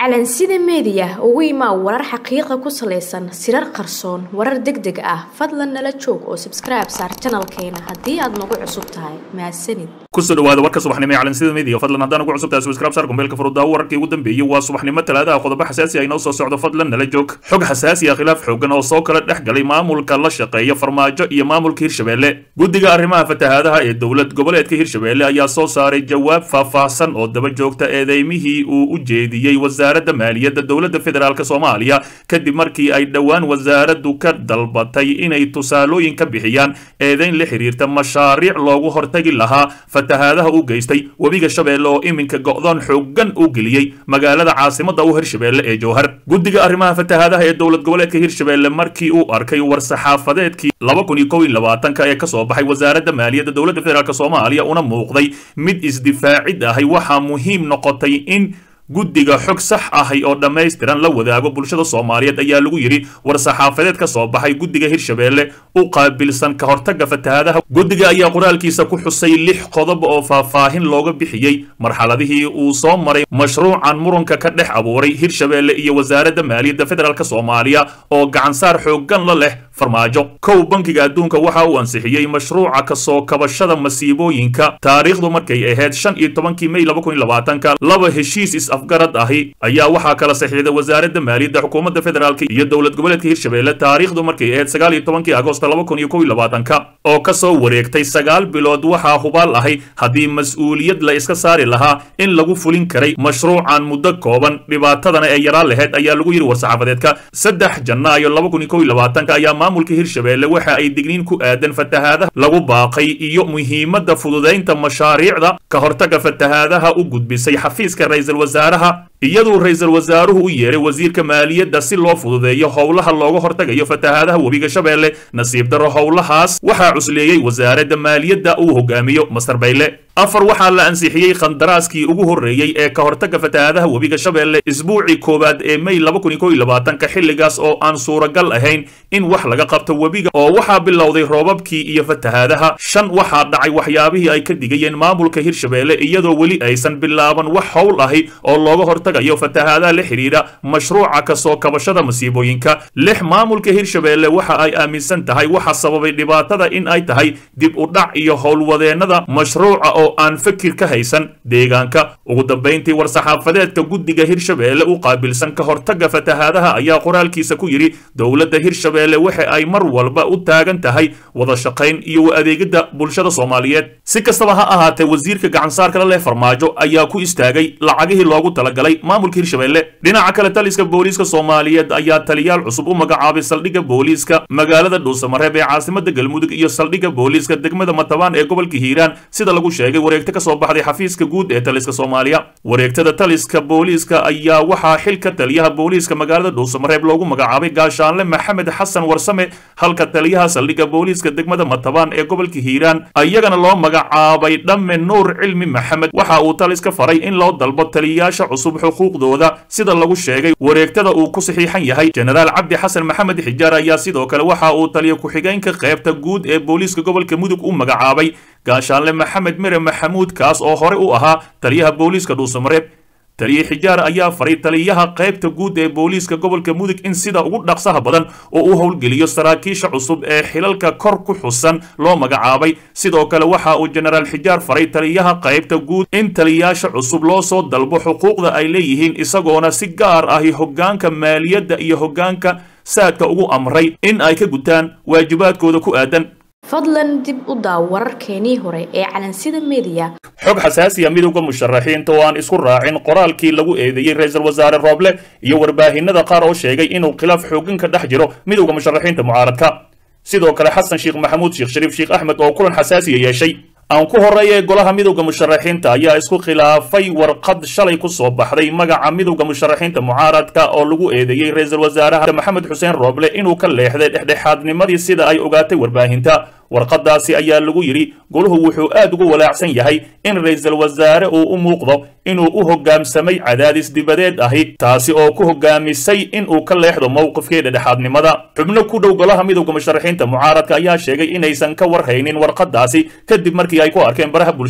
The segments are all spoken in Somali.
calansida meediya ugu imaa warar xaqiiqa ku salaysan sirar qarsoon warar deg deg ah fadlan nala joog oo sabskribe saar janalkeena haddii aad nagu cusub tahay mahadsanid kusoo dhawaada warka subaxnimo ee calansida media fadlan haddaan ugu cusub tahay subscribe saar kumbeelka furudaawo wararkii ugu dambeeyey waa subaxnimo talaadaha qodobo xasaasi ah inoo soo socdo fadlan nala joog xog xasaasi ah khilaaf xoogan oo soo kala dhex galay maamulka la shaqeeya farmaajo iyo maamulka hirshabelle guddiga arrimaha fatahaadaha ee dowlad goboleedka hirshabelle ayaa soo saaray jawaab faahfaahsan oo daba joogta eedeymihii uu u jeediyey wasaaradda maaliyadda dowladda federaalk soomaaliya kadib markii ay dhowaan wasaaraddu ka dalbatay inay tusaalooyin ka bixiyaan eedeyn la xiriirta mashaariic loogu hortagi lahaa fatahaadaha u geystay webiga shabeelle oo iminka go'doon xoogan u geliyey magaalada caasimadda u hirshabelle ee jowhar guddiga arrimaha fatahaadaha ee dowlad goboleedka hirshabelle markii uu arkay war-saxaafadeedkii laba kun iyo kow iyo labaatanka ee kasoo baxay wasaaradda maaliyadda dowladda federaalk soomaaliya una muuqday mid isdifaacid ahay waxaa muhiim noqotay in guddiga xog sax ahay oo dhammaystiran la wadaago bulshada soomaaliyeed ayaa lagu yidhi war-saxaafadeed ka soo baxay guddiga hirshabelle u qaabilsan ka hortagga fatahaadaha guddiga ayaa qoraalkiisa ku xusay lix qodob oo faahfaahin looga bixiyey marxaladihii uu soo maray mashruucan muranka ka dhex abuuray hirshabelle iyo wasaaradda maaliyadda federaalk soomaaliya oo gacansaar xooggan la leh farmaajo kow bankiga adduunka waxa uu ansixiyey mashruuca kasoo kabashada masiibooyinka taariikhdu markay ahayd shan iyo tobankii may laba kun iyo labaatanka laba heshiis is afgarad ahi ayaa waxaa kala saxiixday wasaaradda maaliyadda xukuumadda federaalk iyo dowlad goboleedka hirshabelle taariikhdu markay ahayd sagaal iyo tobankii agosto laba kun iyo kow iyo labaatanka oo kasoo wareegtay sagaal bilood waxaa hubaal ahay haddii mas-uuliyad la iska saari lahaa in lagu fulin karay mashruucan muddo kooban dhibaatadana ee yaraan laheyd ayaa lagu yidhi war-saxaafadeedka saddex janaayo laba kun iyo kow iyo labaatanka ayaa maamulka hirshabelle waxa ay digniin ku aadan fatahaadaha lagu baaqay iyo muhiimadda fududaynta mashaariicda ka hortagga fatahaadaha u gudbisay xafiiska ra-iisul wasaaraha iyaduu ra-iisul wasaaruhu u yeeray wasiirka maaliyadda si loo fududeeyo howlaha looga hortagayo fatahaadaha webiga shabeelle nasiib darro howlahaas waxaa cusleeyey wasaaradda maaliyadda uu hogaamiyo master bayle afar waxaa la ansixiyey khandaraaskii ugu horreeyey ee ka hortagga fatahaadaha webiga shabeelle isbuucii koowaad ee may laba kun iyo kow iyo labaatanka xilligaas oo aan suuragal ahayn in wax laga qabto webiga oo waxaa bilowday roobabkii iyo fatahaadaha shan waxaa dhacay waxyaabihii ay ka digayeen maamulka hirshabelle iyadoo weli aysan bilaaban wax howl ahi oo looga hortagayo fatahaadaha la xidhiidha mashruuca kasoo kabashada masiibooyinka lix maamulka hirshabelle waxa ay aaminsan tahay waxa sababay dhibaatada in ay tahay dib u dhac iyo howlwadeennada mashruuca oo aan fikir ka haysan deegaanka ugu dambayntii war-saxaafadeedka guddiga hirshabelle u qaabilsan ka hortagga fatahaadaha ayaa qoraalkiisa ku yidhi dowladda hirshabelle waxa ay mar walba u taagan tahay wada shaqayn iyo u adeegidda bulshada soomaaliyeed si kastaba ha ahaatee wasiirka gacansaarka la leh farmaajo ayaa ku istaagay lacagihii loogu talagalay maamulka hirshabelle dhinaca kale taliska booliiska soomaaliyeed ayaa taliyaal cusub u magacaabay saldhigga booliiska magaalada dhuusamareeb ee caasimada galmudug iyo saldhigga booliiska degmada matabaan ee gobolka hiiraan sida lagu sheegay wareegto ka soo baxday xafiiska guud ee taliska soomaaliya wareegtada taliska booliiska ayaa waxaa xilka taliyaha booliiska magaalada dhuusamareeb loogu magacaabay gaashaanle maxamed xasan warsame halka taliyaha saldhigga booliiska degmada matabaan ee gobolka hiiraan iyagana loo magacaabay dhamme nuur cilmi maxamed waxa uu taliska faray in loo dalbo taliyayaasha cusub xuquuqdooda sida lagu sheegay wareegtada uu ku saxiixan yahay jenaraal cabdi xasan maxamed xijaar ayaa sidoo kale waxa uu taliya ku-xigeenka qaybta guud ee booliiska gobolka mudug u magacaabay gaashaanle maxamed mere maxamuud kaas oo hore u ahaa taliyaha booliiska dhuusamareeb taliye xijaar ayaa faray taliyaha qaybta guud ee booliiska gobolka mudug in sida ugu dhaqsaha badan oo u howlgeliyo saraakiisha cusub ee xilalka kor ku xusan loo magacaabay sidoo kale waxa uu jenaraal xijaar faray taliyaha qaybta guud in taliyayaasha cusub loo soo dalbo xuquuqda ay leeyihiin isagoona si gaar ahi hoggaanka maaliyadda iyo hoggaanka saadka ugu amray in ay ka gutaan waajibaadkooda ku aadan fadlan dib u daaw wararkeenii hore ee calansida meediya xog xasaasiya midowda musharaxiinta oo aan isku raacin qoraalkii lagu eedeeyey ra-iisul wasaare rooble iyo warbaahinada qaar oo sheegay inuu khilaaf xooggan ka dhex jiro midowda musharaxiinta mucaaradka sidoo kale xasan sheekh maxamuud sheekh shariif sheekh axmed oo kulan xasaasiya yeeshay aan ku horreeyay golaha midowda musharaxiinta ayaa isku khilaafay warqad shalay ku soo baxday magaca midowda musharaxiinta mucaaradka oo lagu eedeeyey ra-iisul wasaaraha maxamed xuseen rooble inuu ka leexday dhexdhexaadnimadii sida ay ogaatay warbaahinta warqadaasi ayaa lagu yidhi goluhu wuxuu aad ugu walaacsan yahay in ra-iisul wasaare uu u muuqdo inuu u hoggaamsamay cadaadis dibadeed ahi taasi oo ku hoggaamisay inuu ka leexdo mowqifkii dhexdhexaadnimada xubno ku dhow golaha midowda musharaxiinta mucaaradka ayaa sheegay inaysan ka warhaynin warqadaasi kadib markii ay ku arkeen baraha bulshada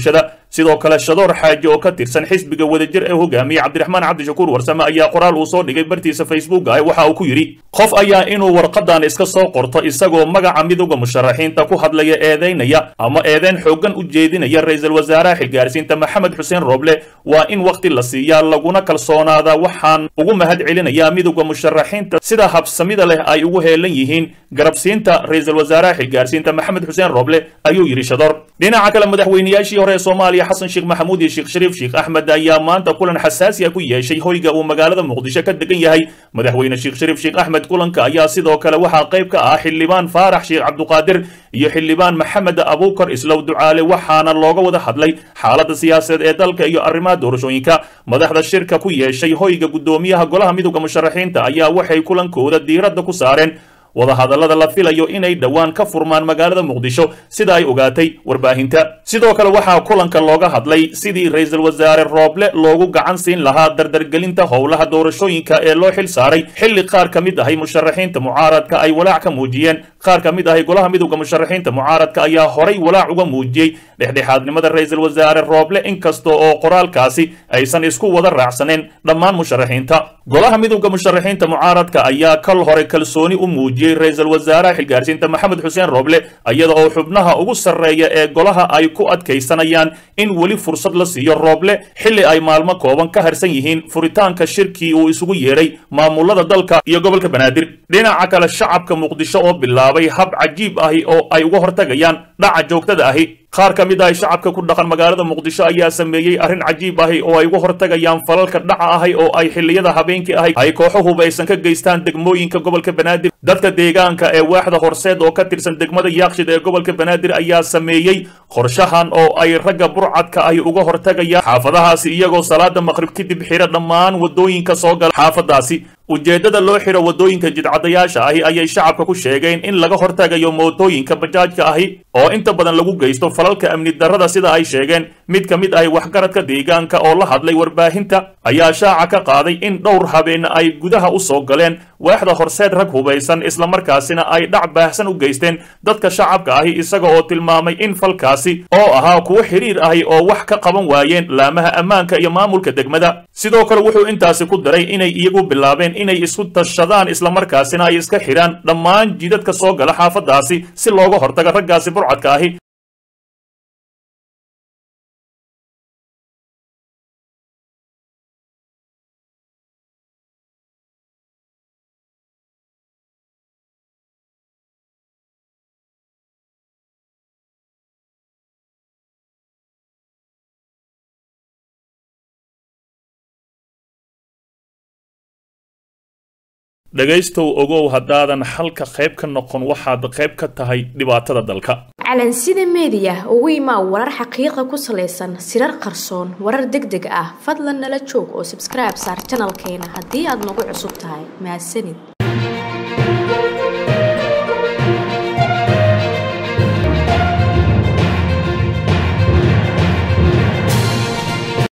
sidoo kale shadoor xaaji oo ka tirsan xisbiga wadajir ee hogaamiye cabdiraxmaan cabdishakuur warsame ayaa qoraal uu soo dhigay bartiisa facebooka waxa uu ku yidhi qof ayaa inuu warqadan iska soo qorto isagoo magaca midowda musharaxiinta ku hadlaya eedaynaya ama eedeyn xooggan u jeedinaya ra-iisul wasaaraha xilgaarsiinta maxamed xuseen rooble waa in wakhti la siiyaa laguna kalsoonaada waxaan ugu mahad celinayaa midowda musharaxiinta sida habsamida leh ay ugu heelan yihiin garabsiinta ra-iisul wasaaraha xilgaarsiinta maxamed xuseen rooble ayuu yidhi shadoor dhinaca kale madaxweynayaashii hore ee soomaaliya xasan sheekh maxamuud iyo sheekh shariif sheekh axmed ayaa maanta kulan xasaasi ah ku yeeshay hoyga uu magaalada muqdisho ka degan yahay madaxweyne sheekh shariif sheekh axmed kulanka ayaa sidoo kale waxaa qayb ka ah xildhibaan faarax sheekh cabduqaadir iyo xildhibaan maxamed abuukar islow ducaale waxaana looga wada hadlay xaaladda siyaasadeed ee dalka iyo arrimaha doorashooyinka madaxda shirka ku yeeshay hoyga guddoomiyaha golaha midowda musharaxiinta ayaa waxay kulankooda diiradda ku saareen wadahadallada la filayo inay dhowaan ka furmaan magaalada muqdisho sida ay ogaatay warbaahinta sidoo kale waxaa kulanka looga hadlay sidii ra-iisul wasaare rooble loogu gacan siin lahaa dardargelinta howlaha doorashooyinka ee loo xil saaray xilli qaar ka mid ahay musharaxiinta mucaaradka ay walaac ka muujiyeen qaar ka mid ahay golaha midowda musharaxiinta mucaaradka ayaa horay walaac uga muujiyey dhexdhexaadnimada ra-iisul wasaare rooble inkasta oo qoraalkaasi aysan isku wada raacsaneen dhammaan musharaxiinta golaha midowda musharaxiinta mucaaradka ayaa kal hore kalsooni u muujiyey ra-iisul wasaaraha xilgaarsiinta maxamed xuseen rooble iyada oo xubnaha ugu sarreeya ee golaha ay ku adkaysanayaan in weli fursad la siiyo rooble xilli ay maalmo kooban ka harsan yihiin furitaanka shirkii uu isugu yeedhay maamulada dalka iyo gobolka banaadir dhinaca kale shacabka muqdisho oo bilaabay hab cajiib ahi oo ay uga hortagayaan dhaca joogtada ahi qaar ka mid ah shacabka ku dhaqan magaalada muqdisho ayaa sameeyey arrin cajiib ahi oo ay uga hortagayaan falalka dhaca ahi oo ay xilliyada habeenkii ahi ay kooxo hubaysan ka geystaan degmooyinka gobolka banaadir dadka deegaanka ee waaxda horseed oo ka tirsan degmada yaakshid ee gobolka banaadir ayaa sameeyey qorshahan oo ay ragga burcadka ahi uga hortagayaan xaafadahaasi iyagoo salaada maqrib kadib xira dhammaan wadooyinka soo gala xaafadaasi ujeeddada loo xiro waddooyinka jidcadayaasha ahi ayay shacabka ku sheegeen in laga hortagayo mootooyinka bajaajka ahi oo inta badan lagu geysto falalka amni darrada sida ay sheegeen mid ka mid ahi waxgaradka deegaanka oo la hadlay warbaahinta ayaa shaaca ka qaaday in dhowr habeen ay gudaha u soo galeen waaxda horseed rag hubaysan islamarkaasina ay dhac baahsan u geysteen dadka shacabka ahi isaga oo tilmaamay in falkaasi oo ahaa kuwo xiriir ahi oo wax ka qaban waayeen laamaha ammaanka iyo maamulka degmada sidoo kale wuxuu intaasi ku daray inay iyagu bilaabeen inay isku tashadaan islamarkaasina ay iska xidhaan dhammaan jidadka soo gala xaafadaasi si looga hortago raggaasi burcadka ahi dhegaystow ogow haddaadan xalka qayb ka noqon waxaad qayb ka tahay dhibaatada dalka calansida meediya ugu imaa warar xaqiiqa ku salaysan sirar qarsoon warar deg deg ah fadlan nala joog oo sabskribe saar janalkeena haddii aad nagu cusub tahay mahadsanid